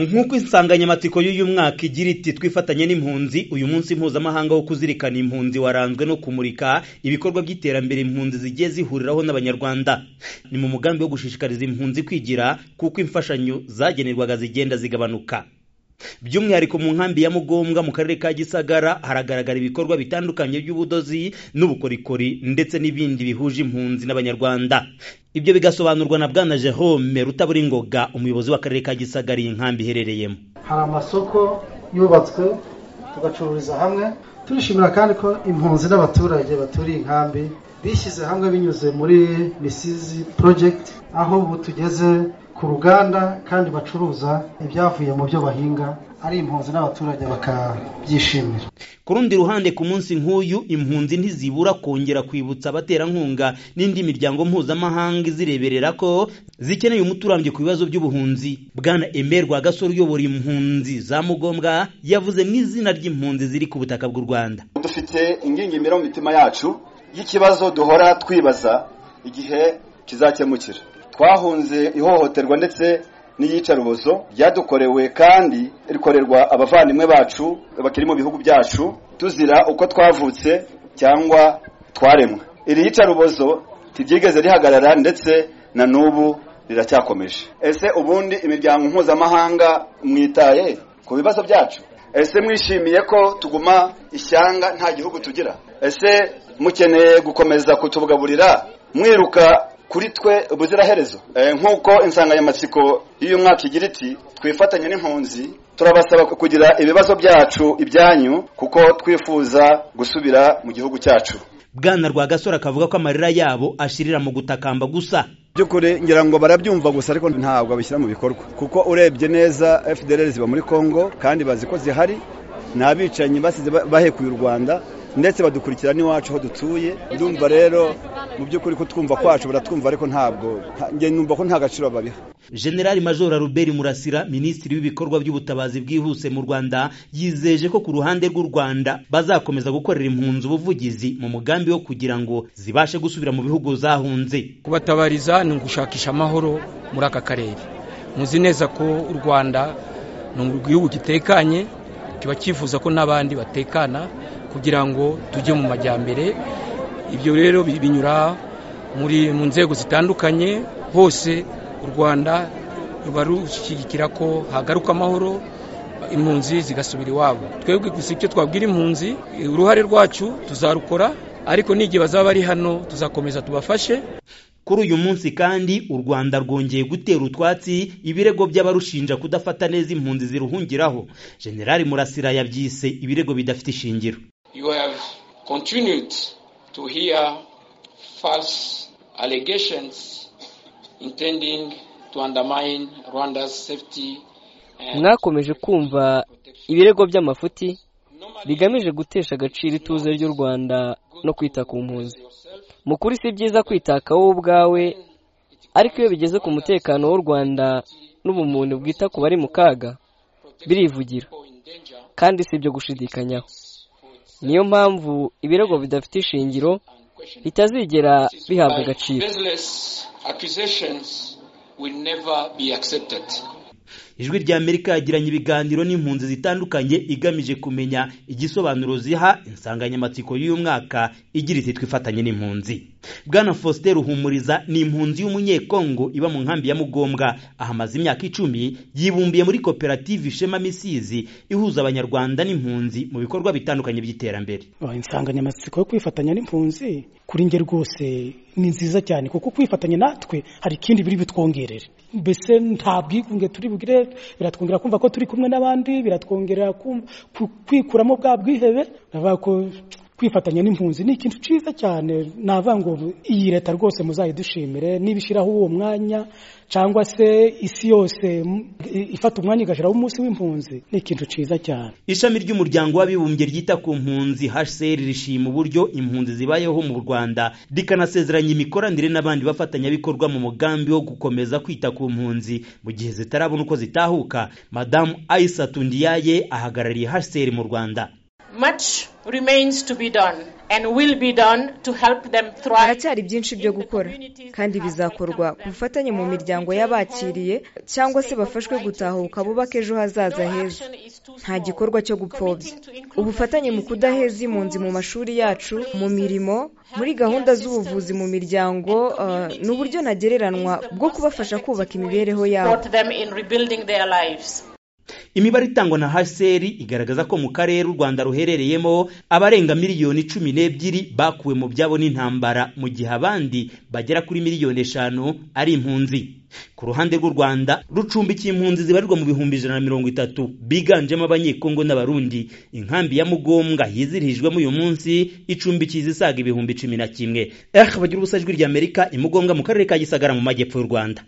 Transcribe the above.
nk'uko insanganyamatsiko y'uyu mwaka igira iti twifatanye n'impunzi uyu munsi mpuzamahanga wo kuzirikana impunzi waranzwe no kumurika ibikorwa by'iterambere impunzi zigiye zihuriraho n'abanyarwanda ni mu mugambi wo gushishikariza impunzi kwigira kuko imfashanyo zagenerwaga zigenda zigabanuka by'umwihariko mu nkambi ya mugombwa mu karere ka gisagara haragaragara ibikorwa bitandukanye by'ubudozi n'ubukorikori ndetse n'ibindi bihuje impunzi n'abanyarwanda ibyo bigasobanurwa na bwana jerome rutaburingoga umuyobozi w'akarere ka gisagara iyi nkambi iherereyemo hari amasoko yubatswe tugacururiza hamwe turishimira kandi ko impunzi n'abaturage baturiye inkambi bishyize hamwe binyuze muri misizi porojegiti aho ubu tugeze ku ruganda kandi bacuruza ibyavuye mu byo bahinga ari impunzi n'abaturage bakabyishimira ku rundi ruhande ku munsi nk'uyu impunzi ntizibura kongera kwibutsa abaterankunga n'indi miryango mpuzamahanga izireberera ko zikeneye umuti urambye ku bibazo by'ubuhunzi bwana emel rwagasore uyobora impunzi za mugombwa yavuze mu izina ry'impunzi ziri ku butaka bw'u rwanda dufite ingingimira mu mitima yacu y'ikibazo duhora twibaza igihe kizakemukira twahunze ihohoterwa ndetse n'iyicarubozo ryadukorewe kandi rikorerwa abavandimwe bacu bakiri mu bihugu byacu tuzira uko twavutse cyangwa twaremwe iri yicarubozo tiryigeze rihagarara ndetse na n'ubu riracyakomeje ese ubundi imiryango mpuzamahanga mwitaye ku bibazo byacu ese mwishimiye ko tuguma ishyanga nta gihugu tugira ese mukeneye gukomeza kutubugaburira mwiruka kuri twe ubuziraherezo nk'uko insanganyamatsiko y'uyu mwaka igira iti twifatanye n'impunzi turabasaba kugira ibibazo byacu ibyanyu kuko twifuza gusubira mu gihugu cyacu bwana rwagasore akavuga ko amarira yabo ashirira mu gutakamba gusa by'ukuri ngira ngo barabyumva gusa ariko ntabwo babishyira mu bikorwa kuko urebye neza fdr ziba muri congo kandi bazi ko zihari nta bicanyi basize bahekuye u rwanda ndetse badukurikira n'iwacu aho dutuye ndumva rero mu by'ukuri ko twumva kwacu baratwumva ariko ntabwo numva ko nta gaciro babiha generali majoro Robert murasira minisitiri w'ibikorwa by'ubutabazi bwihuse mu rwanda yizeje ko ku ruhande rw'u rwanda bazakomeza gukorera impunzi ubuvugizi mu mugambi wo kugira ngo zibashe gusubira mu bihugu zahunze kubatabariza ni ugushakisha amahoro muri aka karere muzi neza ko u rwanda ni igihugu gitekanye kiba cyifuza ko n'abandi batekana kugira ngo tujye mu majyambere ibyo rero binyura muri mu nzego zitandukanye hose u rwanda ruba rushyigikira ko hagaruka amahoro impunzi zigasubira iwabo twebwe gusa icyo twabwira impunzi uruhare rwacu tuzarukora ariko n'igihe bazaba bari hano tuzakomeza tubafashe kuri uyu munsi kandi u rwanda rwongeye gutera utwatsi ibirego by'abarushinja kudafata neza impunzi ziruhungiraho generali murasira yabyise ibirego bidafite ishingiro mwakomeje kumva ibirego by'amafuti bigamije gutesha agaciro ituze ry'u rwanda no kwita ku mpunzi mu kuri si byiza kwitaka wowe ubwawe ariko iyo bigeze ku mutekano w'u rwanda n'ubumuntu bwita ku bari mu kaga birivugira kandi si ibyo gushidikanyaho niyo mpamvu ibirego bidafite ishingiro bitazigera bihabwa agaciro ijwi rya amerika yagiranye ibiganiro n'impunzi zitandukanye igamije kumenya igisobanuro ziha insanganyamatsiko y'uyu mwaka igira iti twifatanye n'impunzi bwana faustin ruhumuriza ni impunzi y'umunyekongo iba mu nkambi ya mugombwa ahamaze imyaka icumi yibumbiye muri koperative ishema misizi ihuza abanyarwanda n'impunzi mu bikorwa bitandukanye by'iterambere insanganyamatsiko yo kwifatanya n'impunzi kuri nge rwose ni nziza cyane kuko kwifatanya natwe hari ikindi biri butwongerere mbese nta bwigunge turi bugire biratwongera kumva ko turi kumwe n'abandi biratwongera kwikuramo bwa bwihebe ko kwifatanya n'impunzi ni ikintu cyiza cyane navuga ngo iyi leta rwose muzayidushimire n'ibishyiraho uwo mwanya cyangwa se isi yose ifata umwanya igashyiraho umunsi w'impunzi ni ikintu cyiza cyane ishami ry'umuryango w'abibumbye ryita ku mpunzi hcr rishima uburyo impunzi zibayeho mu rwanda rikanasezeranya imikoranire n'abandi bafatanyabikorwa mu mugambi wo gukomeza kwita ku mpunzi mu gihe zitarabona uko zitahuka madamu ayisatu ndiyaye ahagarariye hcr mu rwanda Much remains to be done and will be done to help them thrive. haracyari byinshi byo gukora kandi bizakorwa ku bufatanye mu miryango y'abakiriye cyangwa se bafashwe gutahuka bubaka ejo hazaza heza nta gikorwa cyo gupfobya ubufatanye mu kudaheza impunzi mu mashuri yacu mu mirimo muri gahunda z'ubuvuzi mu miryango eh, ni uburyo ntagereranwa bwo kubafasha kubaka imibereho yabo Support them in rebuilding their lives. imibare itangwa na hcr igaragaza ko mu karere u rwanda ruherereyemo abarenga miliyoni cumi n'ebyiri bakuwe mu byabo n'intambara mu gihe abandi bagera kuri miliyoni eshanu ari impunzi ku ruhande rw'u rwanda rucumbikiye impunzi zibarirwa mu bihumbi ijana na mirongo itatu biganjemo abanyekongo n'abarundi inkambi ya mugombwa yizirijwemo uyu munsi icumbikiye izisaga ibihumbi cumi na kimwe eh bagira ubusa ijwi ry'amerika imugombwa mu karere ka gisagara mu majyepfo y'u rwanda